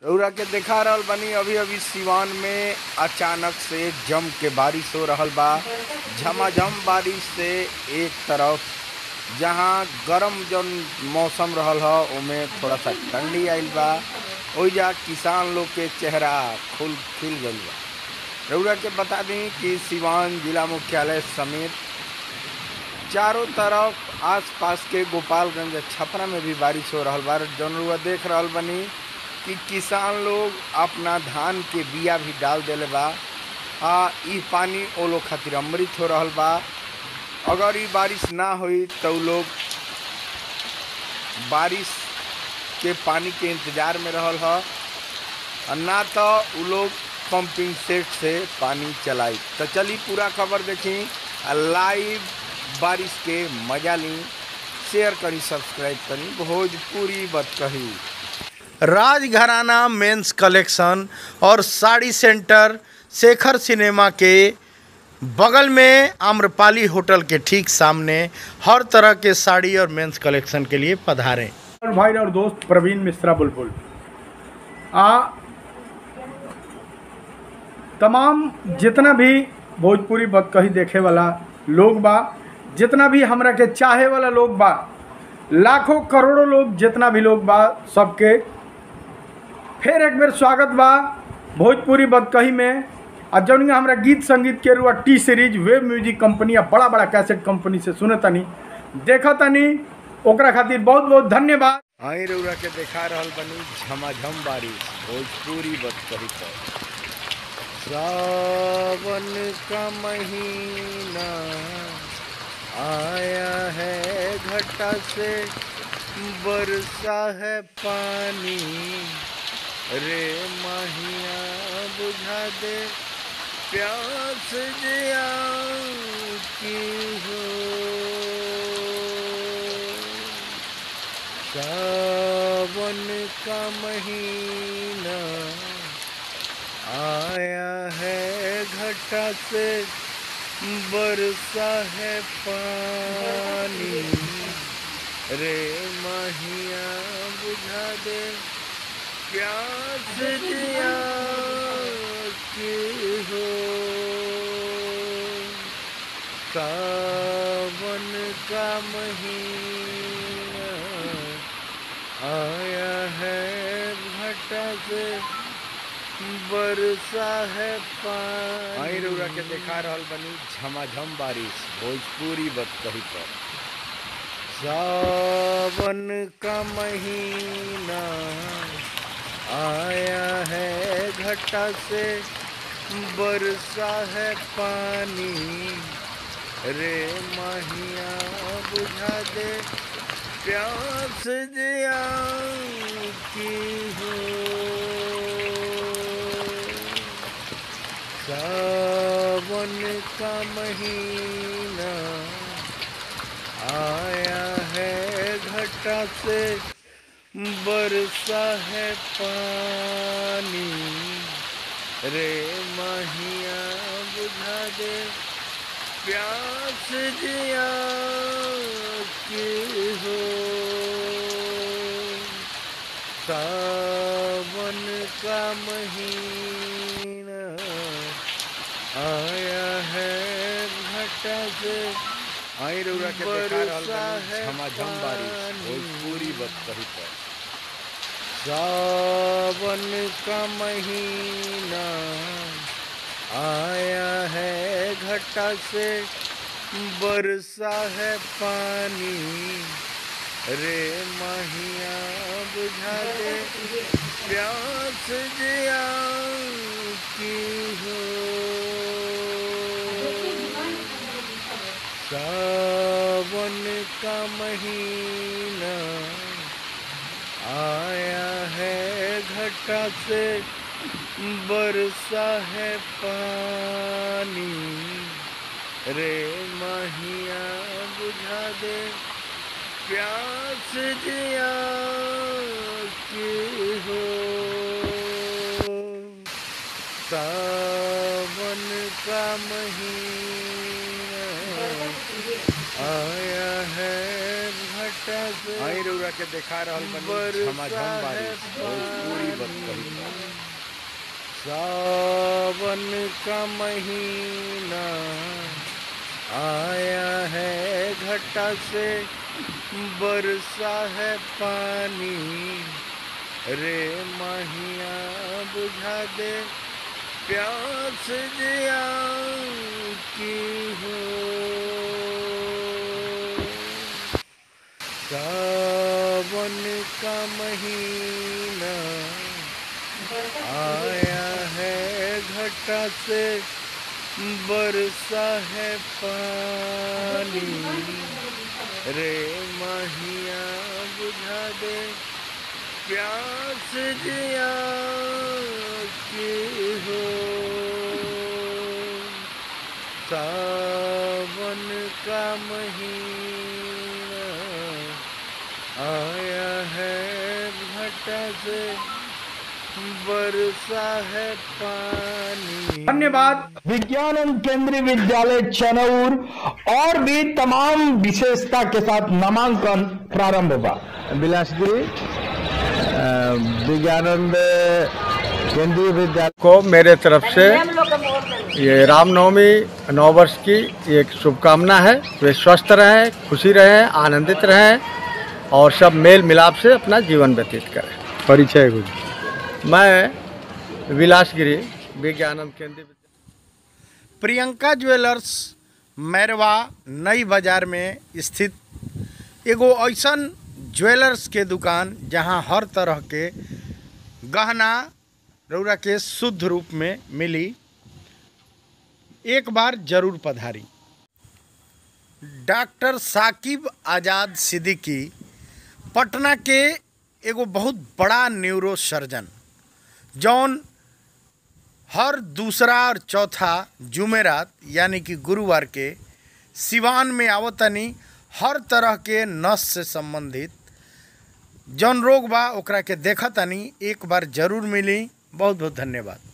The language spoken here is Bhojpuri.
रउरा के देखा रहल बानी अभी अभी सिवान में अचानक से जम के बारिश हो रहल बा झमाझम बारिश से एक तरफ जहाँ गरम जौन मौसम रहल ह ओमे थोड़ा सा ठंडी आइल बा ओइजा किसान लोग के चेहरा खुल खिल गइल बा रउरा के बता दी कि सिवान जिला मुख्यालय समेत चारों तरफ आसपास के गोपालगंज छपरा में भी बारिश हो रहल बा जौन रउआ देख रहल बनी कि किसान लोग अपना धान के बिया भी डाल देले बा आ इ पानी ओ लोग खातिर अमृत हो रहल बा अगर इ बारिश ना होई तो उ लोग बारिश के पानी के इंतजार में रहल ह आ ना तो उ लोग पंपिंग सेट से पानी चलाई तो चली पूरा खबर देखी आ लाइव बारिश के मजा ली शेयर करी सब्सक्राइब करी भोजपुरी बत कही राजघराना मेंस कलेक्शन और साड़ी सेंटर शेखर सिनेमा के बगल में आम्रपाली होटल के ठीक सामने हर तरह के साड़ी और मेंस कलेक्शन के लिए पधारें और भाई और दोस्त प्रवीण मिश्रा बुलबुल आ तमाम जितना भी भोजपुरी बदकही देखे वाला लोग बा जितना भी हमरा के चाहे वाला लोग बा लाखों करोड़ों लोग जितना भी लोग बा सबके फिर एक बेर स्वागत बा भोजपुरी बदकही में आ जौन हमरा गीत संगीत के रुआ T series web music company आ बड़ा बड़ा कैसेट कंपनी से सुने तनी देखा तनी ओकरा खातिर बहुत बहुत धन्यवाद आई रउरा के देखा रहल बनी झमाझम बारिश भोजपुरी बदकही पर सावन का महीना आया है घटा से बरसा है पानी रे माहिया बुझा दे प्यास जिया की हो सावन का महीना आया है घटा से बरसा है पानी रे माहिया बुझा दे प्यास दिया की हो सावन का महीना आया है घटा से बरसा है पानी आई रउरा के देखा रहल बनी झमाझम बारिश भोजपुरी बदकही पर सावन का महीना आया है घटा से बरसा है पानी रे माहिया बुझा दे प्यास जिया की हो सावन का महीना आया है घटा से बरसा है पानी रे माहिया बुझा दे प्यास जिया की हो सावन का महीना आया है घटा से आई रउरा के देखा रहल बानी झमाझम बारिश भोजपुरी बदकही पर सावन का महीना आया है घटा से बरसा है पानी रे माहिया बुझा दे प्यास जिया की हो सावन का महीना आया है घटा से बरसा है पानी रे माहिया बुझा दे प्यास जिया की हो सावन का महीना आया है घट घटा से आई रउरा के देखा रहल बनी झमाझम बारिश भोजपुरी बत कही सावन का महीना आया है घटा से बरसा है पानी रे महिया बुझा दे प्यास जिया की हो सावन का महीना आया है घटा से बरसा है पानी रे महिया बुझा दे प्यास जिया की हो सावन का महीना आया है घटा से बरसा है पानी धन्यवाद विज्ञान केंद्रीय विद्यालय चनौर और भी तमाम विशेषता के साथ नामांकन प्रारंभ हुआ बिलासपुरी विज्ञानंद केंद्रीय विद्यालय को मेरे तरफ से ये रामनवमी नौ वर्ष की एक शुभकामना है वे स्वस्थ रहें खुशी रहें आनंदित रहें और सब मेल मिलाप से अपना जीवन व्यतीत करें परिचय कुछ मैं विलासगिरी विज्ञानम केंद्रीय विद्यालय प्रियंका ज्वेलर्स मैरवा नई बाजार में स्थित एगो ऐसन ज्वेलर्स के दुकान जहां हर तरह के गहना रौरा के शुद्ध रूप में मिली एक बार जरूर पधारी डॉक्टर साकिब आज़ाद सिद्दीकी पटना के एगो बहुत बड़ा न्यूरो सर्जन जौन हर दूसरा और चौथा जुमेरात यानी कि गुरुवार के सिवान में आवतनी हर तरह के नस से संबंधित जौन रोग बा ओकरा के देखतनी एक बार जरूर मिली बहुत बहुत धन्यवाद